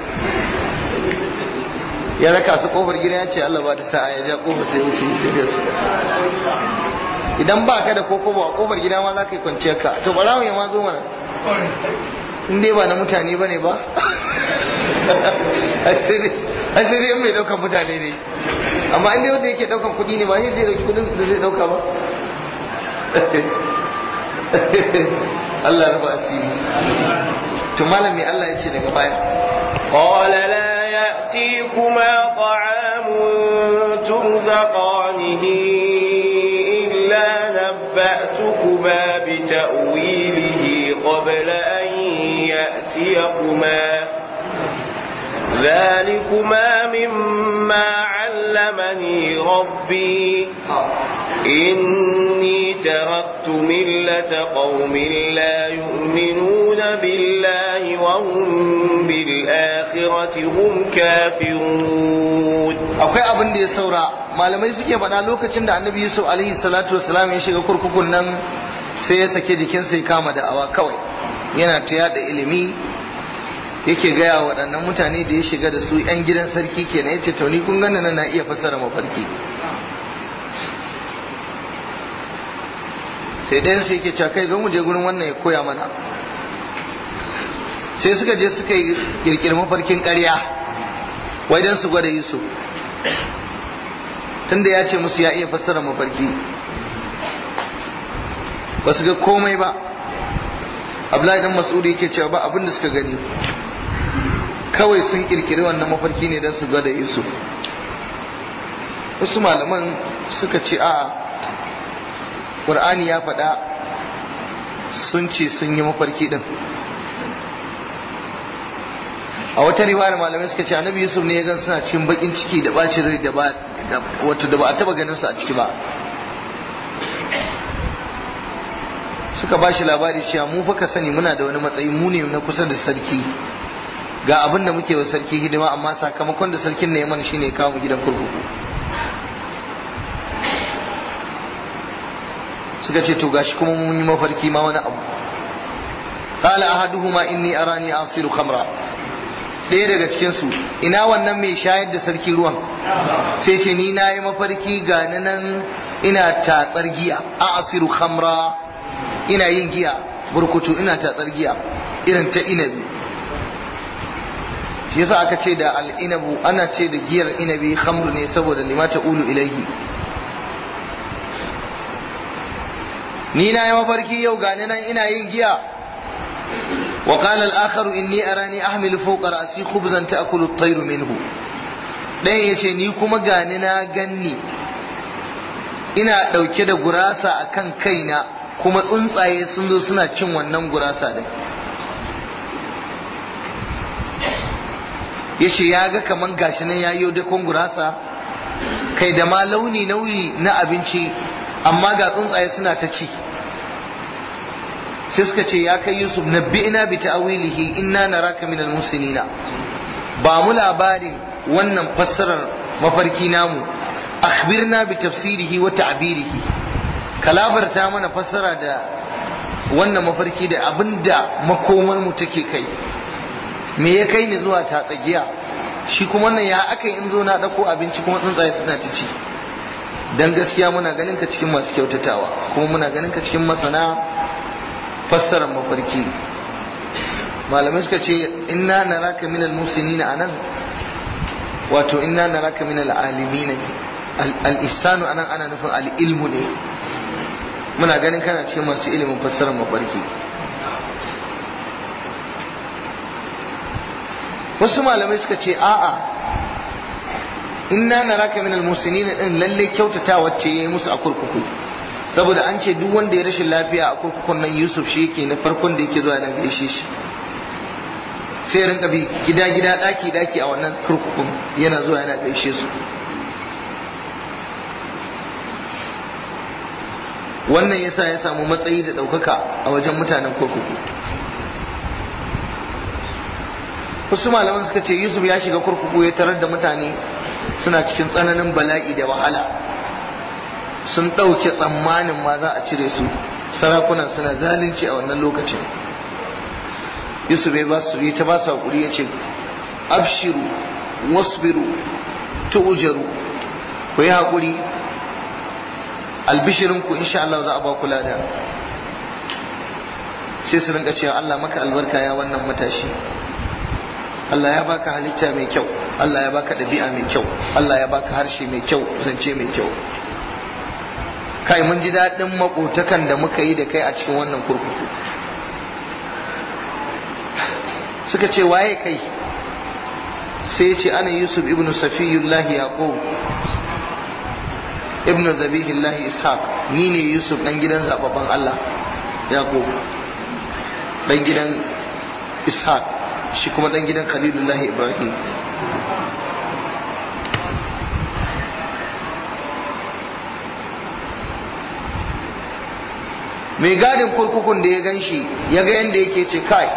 ya raka su kofar gida ya ce Allah ba ta sa'a ya ja kofar sai wuce tafiyar su idan ba ka da koko ba a kofar gida ma za ka yi kwanciyar ka to barawon ya ma zo mana in dai ba na mutane ba ne ba a sai dai mai daukan mutane ne amma in dai wanda yake daukan kuɗi ne ba shi zai dauki kuɗin da zai dauka ba Allah rufa asiri to malami Allah ya ce daga baya قال لا يأتيكما طعام ترزقانه إلا نبأتكما ذلكما بتأويله قبل أن يأتيكما ذلكما مما علمني ربي إني تركت ملة قوم لا يؤمنون بالله وهم بالآخرة هم كافرون akwai abin da ya saura malamai suke faɗa lokacin da annabi yusuf alaihi salatu wasalam ya shiga kurkukun nan sai ya sake jikinsa ya kama da'awa kawai yana ta yada ilimi yake gaya waɗannan mutane da ya shiga da su 'yan gidan sarki kenan ya ce to ni kun gana na iya fassara mafarki sai ɗayan sai yake cewa kai zo mu je gurin wannan ya koya mana sai suka je suka yi kirkiri mafarkin ƙarya wai don su gwada yusuf tunda ya ce musu ya iya fassara mafarki ba su ga komai ba abdullahi dan mas'ud yake cewa ba abin da suka gani kawai sun kirkiri wannan mafarki ne don su gwada yusuf wasu malaman suka ce a ƙur'ani ya faɗa sun ce sun yi mafarki ɗin a wata riwayar malamai suka ce annabi yusuf ne ya gan suna cikin bakin ciki da bacin rai da ba wato da ba a taba ganin su a ciki ba suka ba shi labari cewa mu fa ka sani muna da wani matsayi mu ne na kusa da sarki ga abin da muke wa sarki hidima amma sakamakon da sarkin ne mana shine kawo mu gidan kurkuku suka ce to gashi kuma mun yi mafarki ma wani abu قال أحدهما إني أراني أعصر خمرا ɗaya daga cikinsu ina wannan mai shayar da sarki ruwan sai ce ni na yi mafarki ga nan ina tatsar giya a asiru khamra ina yin giya burkutu ina tatsar giya irin ta inabi shi yasa aka ce da al'inabu ana ce da giyar inabi khamru ne saboda limata ulu ilaihi ni na yi mafarki yau ga nan ina yin giya وقال الآخر إني أراني أحمل فوق رأسي خبزا تأكل الطير منه ɗayan ya ce ni kuma gani na ganni ina ɗauke da gurasa a kan kaina kuma tsuntsaye sun zo suna cin wannan gurasa din ya ce ya ga kaman gashi nan ya yi dakon gurasa kai da ma launi nauyi na abinci amma ga tsuntsaye suna ta ci sai suka ce ya kai yusuf nabbi'ina bi ta'wilihi inna naraka minal muslimina ba mu labarin wannan fassarar mafarki namu akhbirna bi tafsirihi wa ta'birihi kalabarta mana fassara da wannan mafarki da abinda makomar mu take kai me ya kai ni zuwa ta tsagiya shi kuma wannan ya aka in zo na dauko abinci kuma tsuntsaye suna ta ci dan gaskiya muna ganin ka cikin masu kyautatawa kuma muna ganin ka cikin masana fassarar mafarki malamai suka ce inna naraka minal musinina anan wato inna naraka minal alimina ne al-ihsanu anan ana nufin al-ilmu ne muna ganin kana cikin masu ilimin fassarar mafarki wasu malamai suka ce a'a inna naraka minal musinina din lalle kyautata wacce yayi musu a kurkuku saboda an ce duk wanda ya rashin lafiya a kurkukun nan yusuf shi yake na farkon da yake zuwa nan gaishe shi sai rinka bi gida gida daki daki a wannan kurkukun yana zuwa yana gaishe su wannan yasa ya samu matsayi da ɗaukaka a wajen mutanen kurkuku wasu malaman suka ce yusuf ya shiga kurkuku ya tarar da mutane suna cikin tsananin bala'i da wahala sun ɗauke tsammanin ma za a cire su sarakunan suna zalunci a wannan lokacin yusuf ya ba su yi ta ba su haƙuri ya ce abshiru wasbiru tu'jaru ku yi haƙuri albishirinku insha Allah za a ba ku lada sai su rinka cewa Allah maka albarka ya wannan matashi Allah ya baka halitta mai kyau Allah ya baka ɗabi'a mai kyau Allah ya baka harshe mai kyau zance mai kyau kai mun ji daɗin makotakan da muka yi da kai a cikin wannan kurkuku suka ce waye kai sai ya ce ana yusuf ibn safiyullah yaqub ibn zabihillahi ishaq ni ne yusuf dan gidan zababban allah yaqub dan gidan ishaq shi kuma dan gidan khalilullahi ibrahim mai gadin kurkukun da ya gan shi ya ga yadda yake ce kai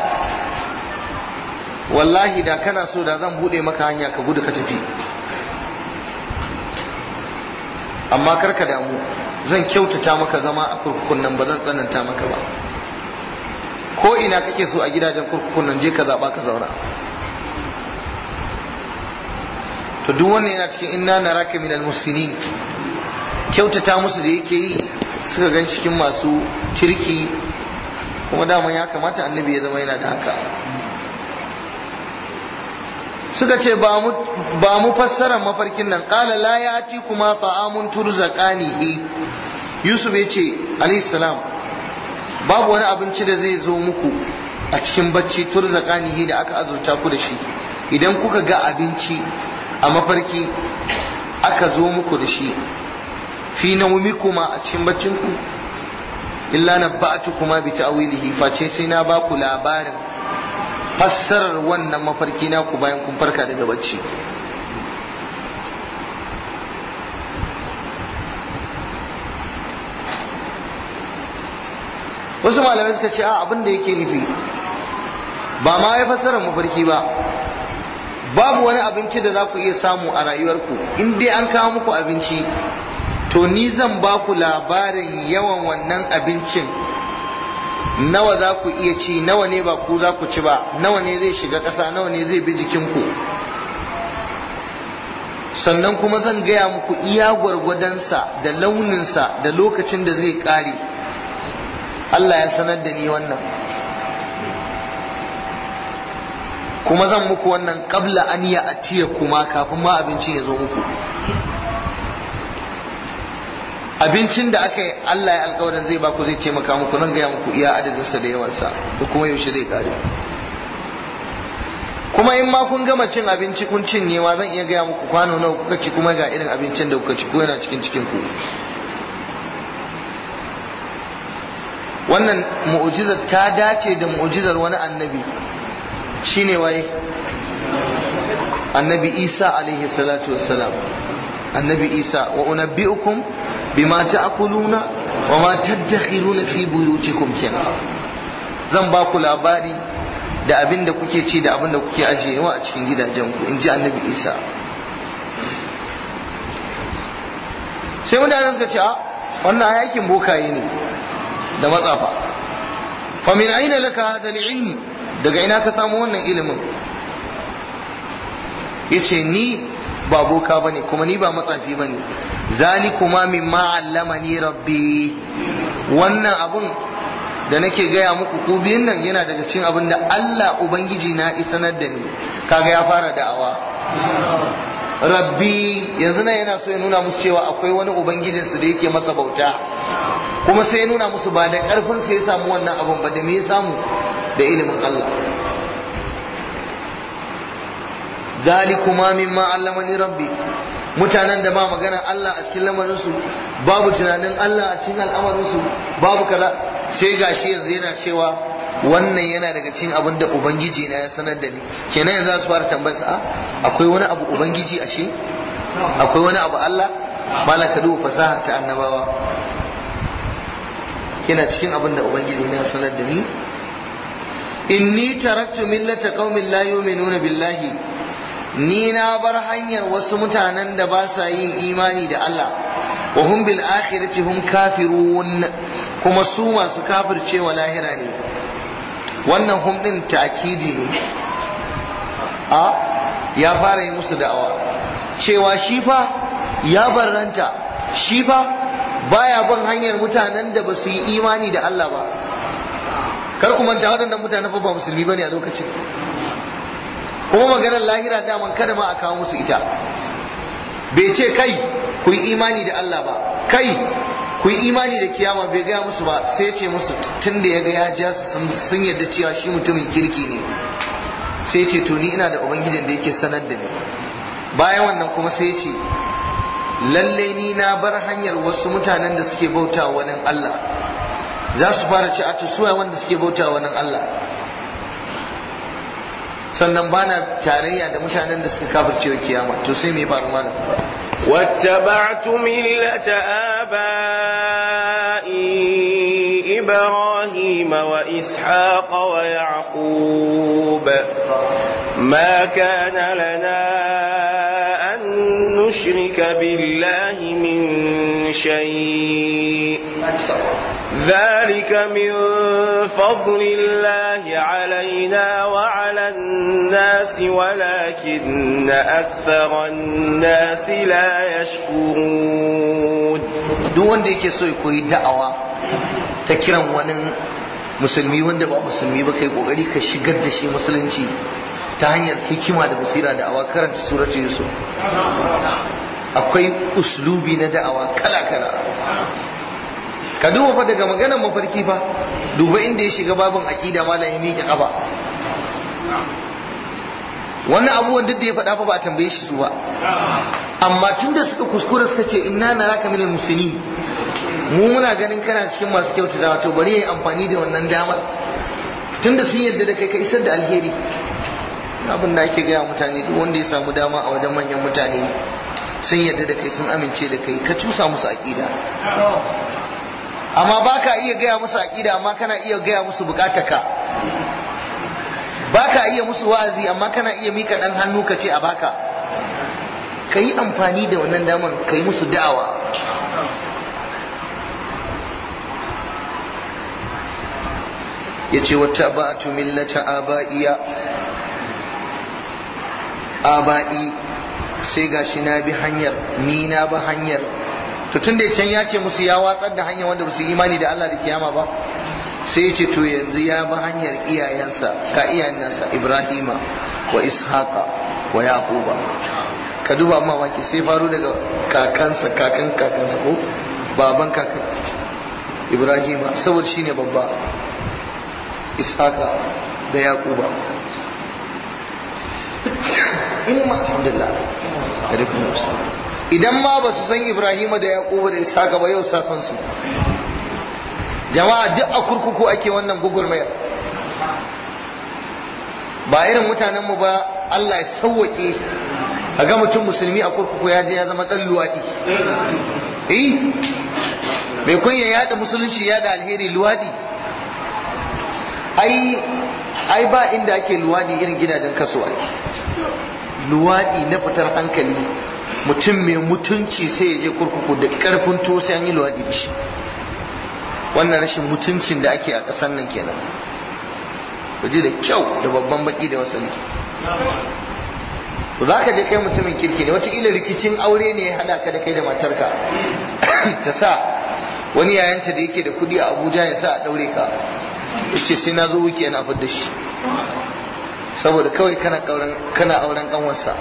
wallahi da kana so da zan bude maka hanya ka gudu ka tafi amma karka damu zan kyautata maka zama a kurkukun nan ba zan tsananta maka ba ko ina kake so a gidajen kurkukun nan je ka zaba ka zauna to duk wannan yana cikin inna naraka minal musinin kyautata musu da yake yi suka gan cikin masu kirki kuma dama ya kamata annabi ya zama yana da haka suka ce ba mu fassara mafarkin nan ƙala la ya ci kuma ta'amun turzaqanihi yusuf ya ce alayhi salam babu wani abinci da zai zo muku a cikin bacci turzaqanihi da aka azurta ku da shi idan kuka ga abinci a mafarki aka zo muku da shi fi nawmikuma a cikin baccinku illa nabba'tukuma bi ta'wilihi face sai na ba ku labarin fassarar wannan mafarki na ku bayan kun farka daga bacci wasu malamai suka ce a abin da yake nufi ba ma ya fassarar mafarki ba babu wani abinci da za ku iya samu a rayuwarku in dai an kawo muku abinci to ni zan ba ku labarin yawan wannan abincin nawa za ku iya ci nawa ne ba ku za ku ci ba nawa ne zai shiga ƙasa nawa ne zai bi jikinku sannan kuma zan gaya muku iya gwargwadonsa da launinsa da lokacin da zai ƙare Allah ya sanar da ni wannan kuma zan muku wannan ƙabla an ya atiya kuma kafin ma abincin ya zo muku abincin da aka yi Allah ya alkawarin zai baku zai taimaka muku nan gaya muku iya adadinsa da yawansa da kuma yaushe zai kare kuma in ma kun gama cin abinci kun cinyewa zan iya gaya muku kwano nawa kuka ci kuma ga irin abincin da kuka ci ko yana cikin cikin ku wannan mu'ujizar ta dace da mu'ujizar wani annabi shine waye annabi isa alaihi salatu wassalam annabi isa wa unabbi'ukum bima ta'kuluna wa ma tadakhiruna fi buyutikum kenan zan ba ku labari da abin da kuke ci da abin da kuke ajiyewa a cikin gidajenku in ji annabi isa sai mutane suka ce a wannan yakin bokaye ne da matsafa fa min aina laka hada ilm daga ina ka samu wannan ilimin yace ni ba boka bane kuma ni ba matsafi bane zalikuma mimma allamani rabbi wannan abun da nake gaya muku ku biyun nan yana daga cikin abin da Allah ubangiji na isanar da ni kaga ya fara da'awa rabbi yanzu nan yana so ya nuna musu cewa akwai wani ubangijinsu da yake masa bauta kuma sai ya nuna musu ba da karfin sai ya samu wannan abun ba da me ya samu da ilimin Allah zalikuma mimma allamani rabbi mutanen da ba magana Allah a cikin lamarinsu babu tunanin Allah a cikin al'amarinsu babu kaza sai gashi yanzu yana cewa wannan yana daga cikin abin da ubangiji na ya sanar da ni kenan yanzu za su fara tambayar sa akwai wani abu ubangiji ashe akwai wani abu Allah malaka duba fasaha ta annabawa yana cikin abin da ubangiji na ya sanar da ni inni taraktu millata qaumin la yu'minuna billahi ni na bar hanyar wasu mutanen da ba sa yin imani da Allah wa hum bil akhirati hum kafirun kuma su masu kafircewa lahira ne wannan hum din ta'kidi ne a ya fara yi musu da'awa cewa shi fa ya barranta shi fa baya bin hanyar mutanen da ba su yi imani da Allah ba kar ku manta waɗannan mutane fa ba musulmi bane a lokacin kuma maganar lahira daman kada ma a kawo musu ita bai ce kai ku yi imani da Allah ba kai ku yi imani da kiyama bai gaya musu ba sai ya ce musu tun da ya ga ya ja su sun yarda cewa shi mutumin kirki ne sai ya ce to ni ina da ubangijin da yake sanar da ni bayan wannan kuma sai ya ce wa ma lalle ni na bar hanyar wasu mutanen da suke bauta wani Allah za su fara ci a suwa wanda suke bauta wani Allah sannan bana tarayya da mutanen da suka kafirce wa kiyama to sai me faru malam واتبعت ملة آبائي إبراهيم وإسحاق ويعقوب ما كان لنا أن نشرك بالله من شيء ذلك من فضل الله علينا وعلى الناس ولكن أكثر الناس لا يشكرون duk wanda yake so ya koyi da'awa ta kiran wani musulmi wanda ba musulmi ba kai kokari ka shigar da shi musulunci ta hanyar hikima da basira da'awa karanta suratu yusuf akwai uslubi na da'awa kala-kala ka duba fa daga maganar mafarki fa duba inda ya shiga babin aqida malam ya miƙe kafa wannan abubuwan duk da ya faɗa fa ba a tambaye shi su ba amma tunda suka kuskura suka ce inna naraka minal muslimin mu muna ganin kana cikin masu kyautata to bari yayi amfani da wannan damar tunda sun yarda da kai ka isar da alheri abin da ake gaya mutane duk wanda ya samu dama a wajen manyan mutane sun yarda da kai sun amince da kai ka cusa musu aqida amma ba ka iya gaya musu aƙida amma kana iya gaya musu bukatarka ba ka iya musu wa'azi amma kana iya mika ɗan hannu ka ce a baka ka yi amfani da wannan damar ka yi musu da'awa ya ce wata ba'atu millata aba'iya aba'i sai gashi na bi hanyar ni na bi hanyar to tun da can ya ce musu ya watsar da hanyar wanda ba su imani da Allah da kiyama ba sai ya ce to yanzu ya bi hanyar iyayensa ka iyayen nasa Ibrahima wa Ishaqa wa Yaquba ka duba mamaki sai faru daga kakansa kakan kakansa ko baban kakan Ibrahima saboda shine babba Ishaqa da Yaquba in ma alhamdulillah alaikum assalam idan ma ba su san Ibrahima da Yaquba da Isaka ba yau sa san su jama'a duk a kurkuku ake wannan gugurmayar ba irin mutanen mu ba Allah ya sauwake a ga mutum musulmi a kurkuku ya je ya zama dan luwadi eh mai kunya yada musulunci yada alheri luwadi ai ai ba inda ake luwadi irin gidajen kasuwa luwadi na fitar hankali mutum mai mutunci sai ya je kurkuku da karfin to sai an yi luwaɗi da shi wannan rashin mutuncin da ake a ƙasar nan kenan ji da kyau da babban baki da wasali to za ka je kai mutumin kirki ne wataƙila rikicin aure ne ya haɗa ka da kai da matarka ta sa wani yayanta da yake da kuɗi a abuja ya sa a ɗaure ka ya ce sai na zo wuke na fidda shi saboda kawai kana auren ƙanwarsa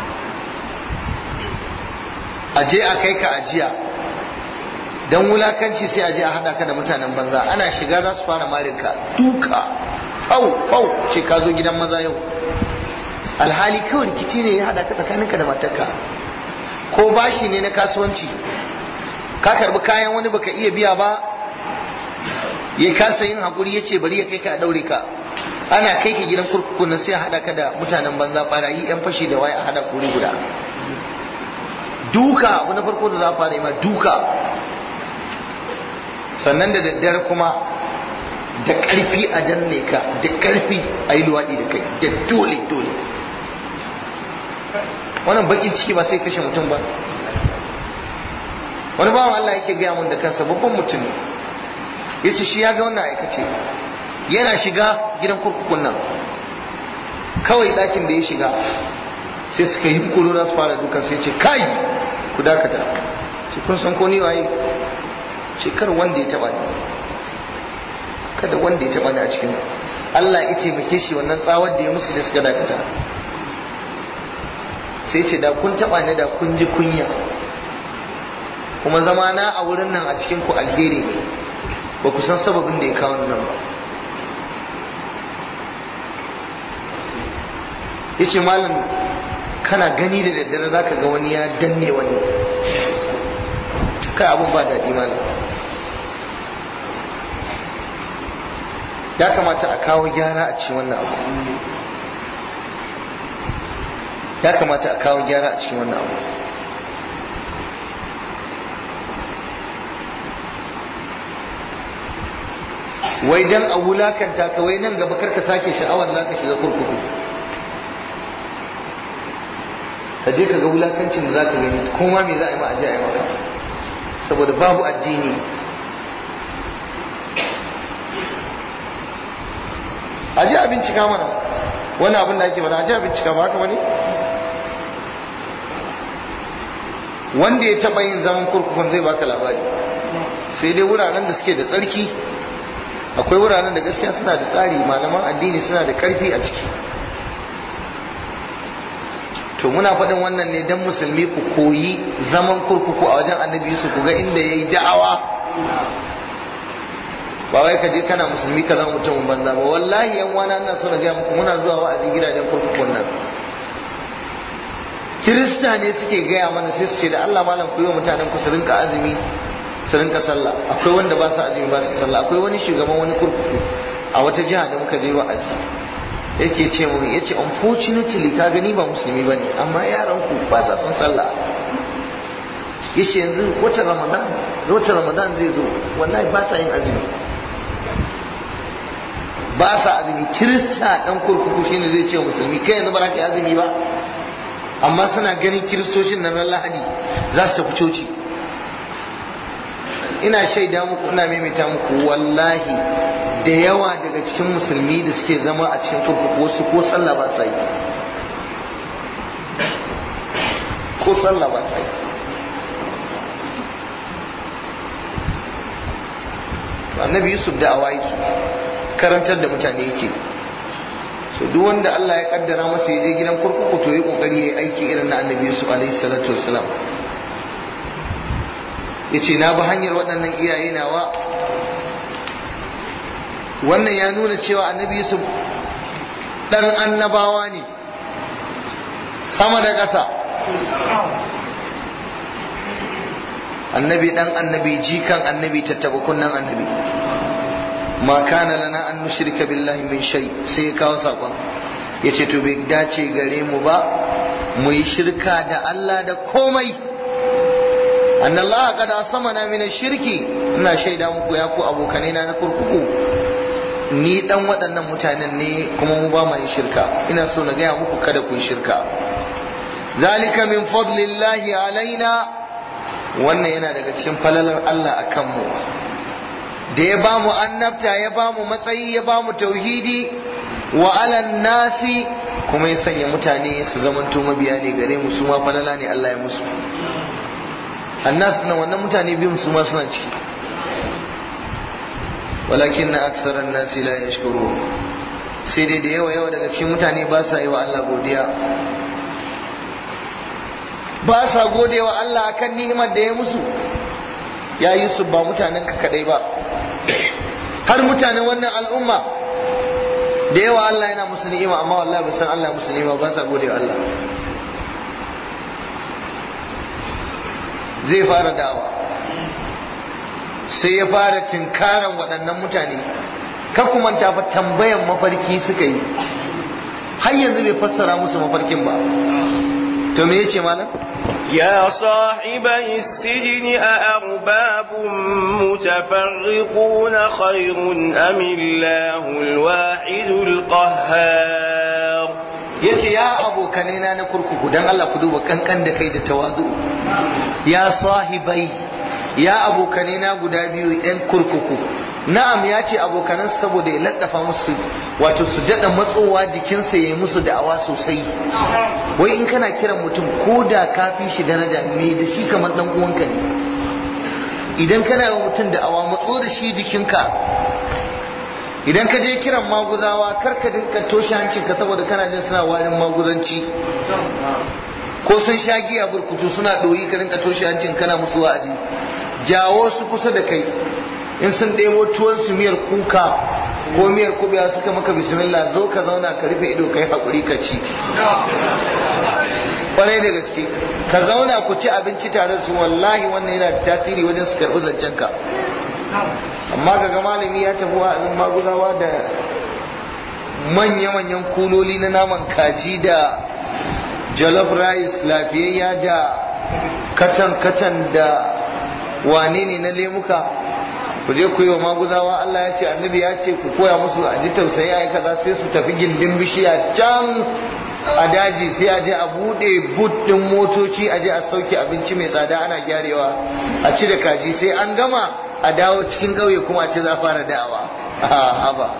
a je a kai ka ajiya don wulakanci sai a je a haɗa ka da mutanen banza ana shiga za su fara marinka duka fau fau ce ka zo gidan maza yau alhali kawai rikici ne ya haɗa ka tsakaninka da matarka ko bashi ne na kasuwanci ka karbi kayan wani baka iya biya ba ya kasa yin hakuri ya ce bari ya kai ka a daure ka ana kai ka gidan kurkuku nan sai a haɗa ka da mutanen banza barayi yan fashi da waye a haɗa kuri guda duka abu na farko da za a fara yi ma duka sannan da daddare kuma da ƙarfi a danne ka da ƙarfi a yi luwaɗi da kai da dole dole wannan bakin ciki ba sai kashe mutum ba wani bawan Allah yake gaya mun da kansa babban mutum ne ya ce shi ya ga wannan aikace yana shiga gidan kurkukun nan kawai ɗakin da ya shiga sai suka yi kuro za su fara dukan sai ce kai ku dakata ce kun san ko ni waye ce kar wanda ya taba ni kada wanda ya taba ni a cikin Allah ya taimake shi wannan tsawar da ya musu sai suka dakata sai ce da kun taba ni da kun ji kunya kuma zama na a wurin nan a cikin ku alheri ne ba ku san sababin da ya kawo nan ba yace malam kana gani da daddare za ka ga wani ya danne wani kai abun ba daɗi malam ya kamata a kawo gyara a cikin wannan abu ya kamata a kawo gyara a cikin wannan abu wai dan a wulakanta ka wai nan gaba karka sake sha'awar za ka shiga kurkuku ka je ka ga wulakancin da za ka gani kuma me za a yi ma a je a yi maka saboda babu addini a je a bincika mana wani abin da ake mana a je a bincika ba haka wani wanda ya taba yin zaman kurkukun zai baka labari sai dai wuraren da suke da tsarki akwai wuraren da gaskiya suna da tsari malaman addini suna da karfi a ciki to muna faɗin wannan ne don musulmi ku koyi zaman kurkuku a wajen annabi yusuf ku ga inda ya yi da'awa ba wai ka je kana musulmi ka zama mutumin banza ba wallahi yan wana ina so na gaya muku muna zuwa wa'azi gidajen kurkukun nan kirista ne suke gaya mana sai su ce da Allah malam ku yi wa mutanen ku su rinka azumi su rinka sallah akwai wanda ba su azumi ba su sallah akwai wani shugaban wani kurkuku a wata jiha da muka je wa'azi yake ce mu yace unfortunately ka gani ba musulmi bane amma yaran ku ba sa son sallah yace yanzu wata ramadan wata ramadan zai zo wallahi ba sa yin azumi ba sa azumi kirista dan kurkuku shine zai ce musulmi kai yanzu ba za ka yi azumi ba amma suna ganin kiristocin nan lahadi za su tafi coci ina shaida muku ina maimaita muku wallahi da yawa daga cikin musulmi da suke zama a cikin kurkuku wasu ko sallah ba sa yi ko sallah ba sa yi annabi yusuf da awaki karantar da mutane yake so duk wanda Allah ya kaddara masa ya je gidan kurkuku to yi kokari ya aiki irin na annabi yusuf alaihi salatu wassalam ya ce na bi hanyar waɗannan iyaye nawa wannan ya nuna cewa annabi yusuf ɗan annabawa ne sama da ƙasa annabi ɗan annabi jikan annabi tattaba kunnan annabi ma kana lana an nushrika billahi min shay sai ya kawo sakon yace to bai dace gare mu ba mu yi shirka da Allah da komai anna Allah qad asamana min shirki ina shaida muku ya ku abokanai na na kurkuku ni dan waɗannan mutanen ne kuma mu ba mu yin shirka ina so na gaya muku kada ku yi shirka zalika min fadlillahi alaina wannan yana daga cikin falalar Allah akan mu da ya ba mu annabta ya ba mu matsayi ya ba mu tauhidi wa alan nasi kuma ya sanya mutane su zamanto mabiya ne gare mu su ma falala ne Allah ya musu annas na wannan mutane biyun su ma suna ciki walakin na aksaran nasi la yashkuru sai dai da yawa yawa daga cikin mutane ba sa yi wa Allah godiya ba sa gode wa Allah akan ni'imar da ya musu ya yi su ba mutanen ka kadai ba har mutanen wannan al'umma da yawa Allah yana musu ni'ima amma wallahi ba san Allah musu ni'ima ba sa gode wa Allah zai fara dawa sai ya fara tinkaran waɗannan mutane ka kuma ta fa tambayan mafarki suka yi har yanzu bai fassara musu mafarkin ba to me yace malam يا صاحبي السجن أأرباب متفرقون خير أم الله الواحد القهار yace ya abokanai na kurkuku dan Allah ku duba kankan da kai da tawazu ya sahibai ya abokanai na guda biyu yan kurkuku na'am ya ce abokanan saboda ya laddafa musu wato su dada matsowa jikinsa ya yi musu da'awa sosai wai in kana kiran mutum ko da ka fi shi daraja me da shi kamar dan uwanka ne idan kana yi mutum da'awa matso da shi jikinka idan ka je kiran maguzawa kar ka dinka toshe hancinka saboda kana jin suna warin maguzanci ko sun sha giya burkutu suna ɗoyi ka dinka toshe hancin kana musu wa'azi jawo su kusa da kai in sun ɗebo tuwon su miyar kuka ko miyar kubewa suka maka bismillah zo ka zauna ka rufe ido kai hakuri ka ci kwarai da gaske ka zauna ku ci abinci tare da su wallahi wannan yana da tasiri wajen su karɓi zancen ka amma kaga malami ya tafi wa'azin maguzawa da manya-manyan kuloli na naman kaji da jollof rice lafiyayya da katan-katan da wane ne na lemuka ku je ku yi wa maguzawa Allah ya ce annabi ya ce ku koya musu a ji tausayi a kaza sai su tafi gindin bishiya can a daji sai a je a bude but din motoci a je a sauke abinci mai tsada ana gyarewa a ci da kaji sai an gama a dawo cikin ƙauye kuma a ce za fara da'awa haba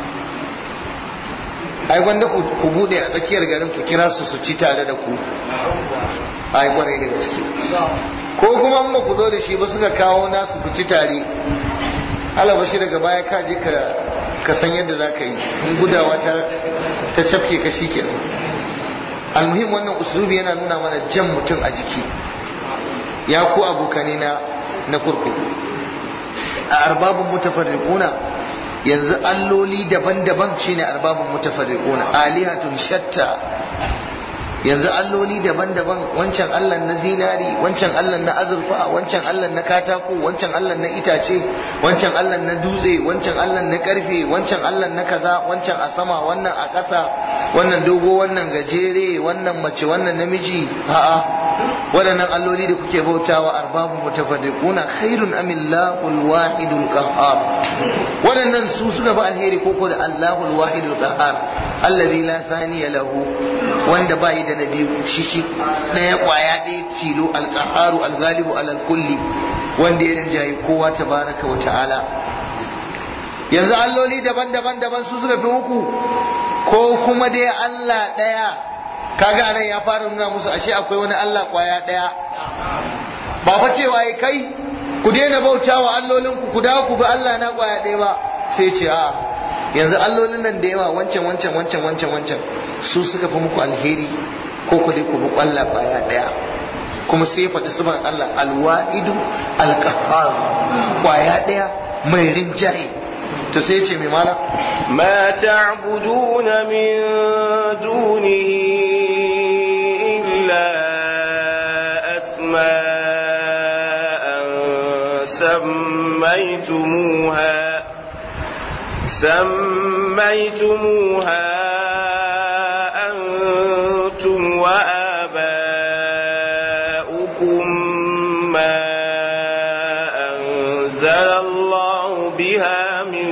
ai wanda ku bude a tsakiyar garin ku kira su su ci tare da ku ai kwarai da gaske ko kuma in ba ku zo da shi ba suka kawo nasu ku ci tare alaba shi daga baya ka je ka san yadda za ka yi in gudawa ta ta cafke ka shi kenan almuhim wannan usulubi yana nuna mana jan mutum a jiki ya ku abokane na na kurkuku a arbabun mutafarriquna yanzu alloli daban-daban shine arbabun mutafarriquna alihatun shatta yanzu alloli daban-daban wancan allah na zinari wancan allah na azurfa wancan allah na katako wancan allah na itace wancan allah na dutse wancan allah na karfe wancan allah na kaza wancan a sama wannan a ƙasa wannan dogo wannan gajere wannan mace wannan namiji a'a waɗannan alloli da kuke bautawa arbabu mutafarriquna khairun amillahul wahidul qahhar waɗannan su suka fi alheri koko da allahul wahidul qahhar alladhi la thaniya lahu wanda bai da nabi shi shi ɗaya kwaya ɗaya tilo alqaharu alghalibu alal kulli wanda ya rinjayi kowa tabaraka wa ta'ala yanzu alloli daban-daban daban su suka fi muku ko kuma dai Allah ɗaya kaga anan ya fara nuna musu ashe akwai wani Allah kwaya ɗaya ba fa cewa yi kai ku daina bautawa allolin ku ku dawo ku bi Allah na kwaya ɗaya ba sai ce a yanzu allolin nan da yawa wancan wancan wancan wancan wancan su suka fi muku alheri ko ku dai ku bi Allah kwaya ɗaya kuma sai faɗi suban Allah alwa'idu alqahhar kwaya ɗaya mai rinjaye to sai ce mai mala ما تعبدون من دونه إلا أسماء سميتموها سميتموها أنتم وآباؤكم ما أنزل الله بها من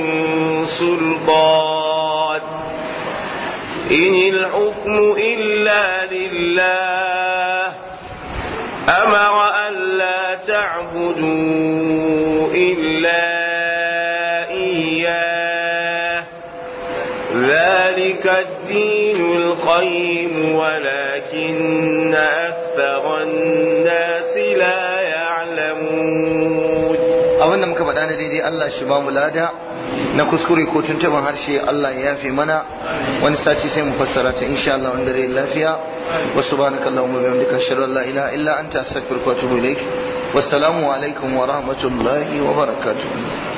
سلطان إن الحكم إلا لله أمر أن لا تعبدوا إلا إياه ذلك الدين القيم ولكن أكثر الناس لا يعلمون abinda muka faɗa na daidai Allah shi ba mu lada na kuskure ko tuntuban harshe Allah ya yafe mana wani sati sai mu fassara ta insha Allah wanda rai lafiya wa subhanaka allahumma wa bihamdika ashhadu an la ilaha illa anta astaghfiruka wa atubu ilaik wassalamu alaikum wa rahmatullahi wa barakatuh